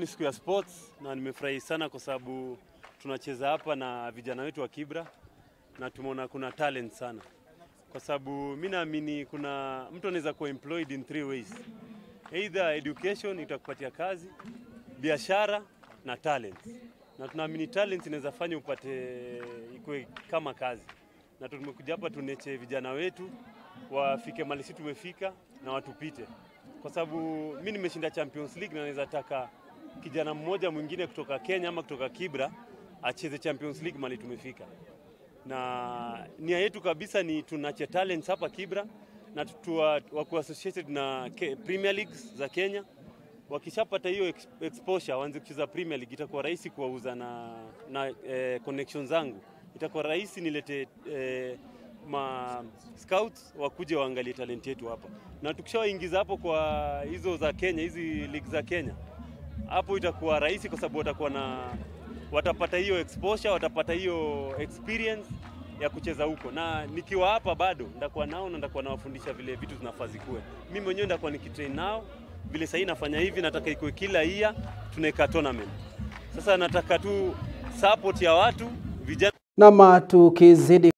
ni siku ya sports na nimefurahi sana kwa sababu tunacheza hapa na vijana wetu wa Kibra na tumeona kuna talent sana, kwa sababu mi naamini kuna mtu anaweza kuwa employed in three ways, either education itakupatia kazi, biashara na talent, na tunaamini talent inaweza fanya upate ikue kama kazi, na tumekuja hapa tuneche vijana wetu wafike mali sisi tumefika na watupite, kwa sababu mi nimeshinda Champions League na naweza taka kijana mmoja mwingine kutoka Kenya ama kutoka Kibra acheze Champions League mali tumefika, na nia yetu kabisa ni tunache talents hapa Kibra na tuwa, wako associated na Ke- Premier Leagues za Kenya. Wakishapata hiyo ex- exposure waanze kucheza Premier League, itakuwa rahisi kuwauza na, na eh, connection zangu, itakuwa rahisi nilete eh, ma scouts wakuje waangalie talent yetu hapa, na tukishawaingiza hapo kwa hizo za Kenya, hizi league za Kenya, hapo itakuwa rahisi kwa sababu watakuwa na watapata hiyo exposure, watapata hiyo experience ya kucheza huko, na nikiwa hapa bado ndakuwa nao na ndakuwa nawafundisha vile vitu zinafaa zikuwe. Mimi mwenyewe ndakuwa nikitrain nao vile sahii nafanya hivi, nataka ikuwe kila year tunaweka tournament. Sasa nataka tu support ya watu vijana Nam, tukizidi